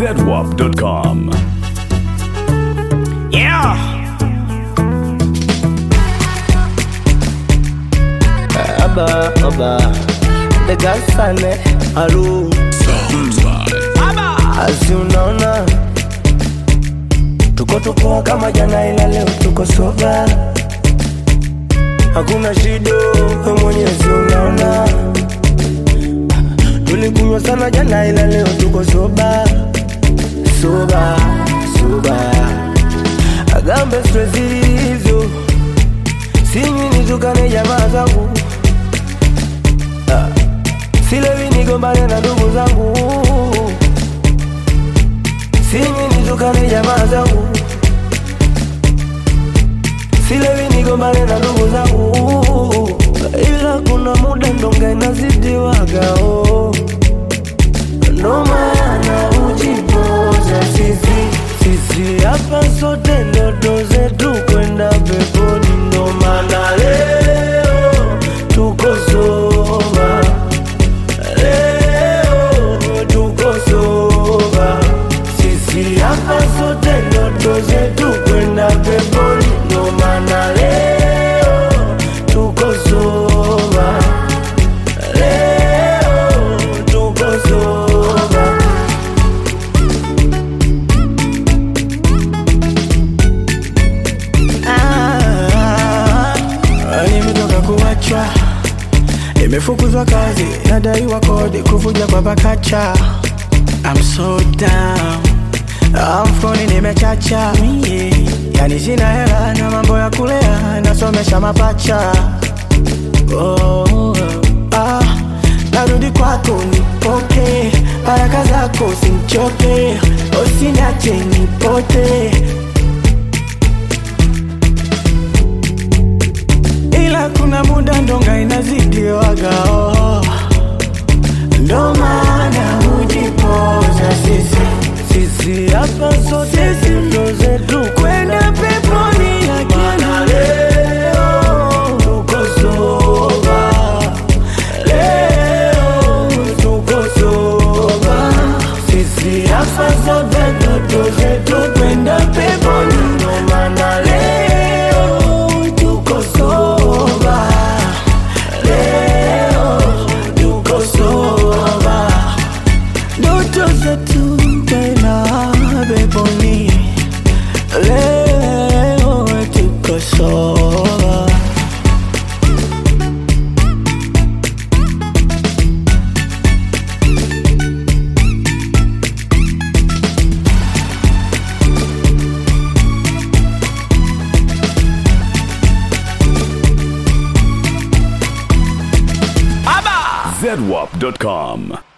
zedwap.com. Yeah. Aba, aba. The Gasane, Alu, asi unaona tuko tupoa kama jana, ila leo tuko soba, hakuna shida, we mwenyezi unaona. Tulikunywa sana jana, ila leo tuko soba, soba, soba. Agambe stress hizo, sinywi nitukane jamaa zangu silewi nigombane na ndugu zangu, sinywi nitukane jamaa zangu, silewi nigombane na ndugu zangu, ila kuna muda ndonga inazidiwaga oh. Ndo maana ujipoza sisi sisi hapa sote ndoto zetu kwenda peponi, ndo maana leo tuko soba Leo tuko soba, sisi hapa sote ndoto zetu kwenda peponi, ndo maana leo tuko soba, leo tuko soba. Ah, nimetoka kuachwa Nimefukuzwa kazi, nadaiwa kodi, kuvuja kwa pakacha. I'm so down, mfukoni nimechacha yeah. Yani sina hela na mambo ya kulea, nasomesha mapacha oh, ah, narudi kwako nipoke, baraka zako simchoke, usiniache nipote ila kuna muda ndonga inazidiwaga oh. Ndo maana hujipoza sisi sisi hapa sote ndo zetu kwenda peponi, lakini leo tuko soba, leo tuko soba, sisi hapa sote ndo zetu kwenda peponi, ndo maana leo tuko soba, leo tuko soba ndoto zetu tena peponi, leo tuko soba. zedwap.com.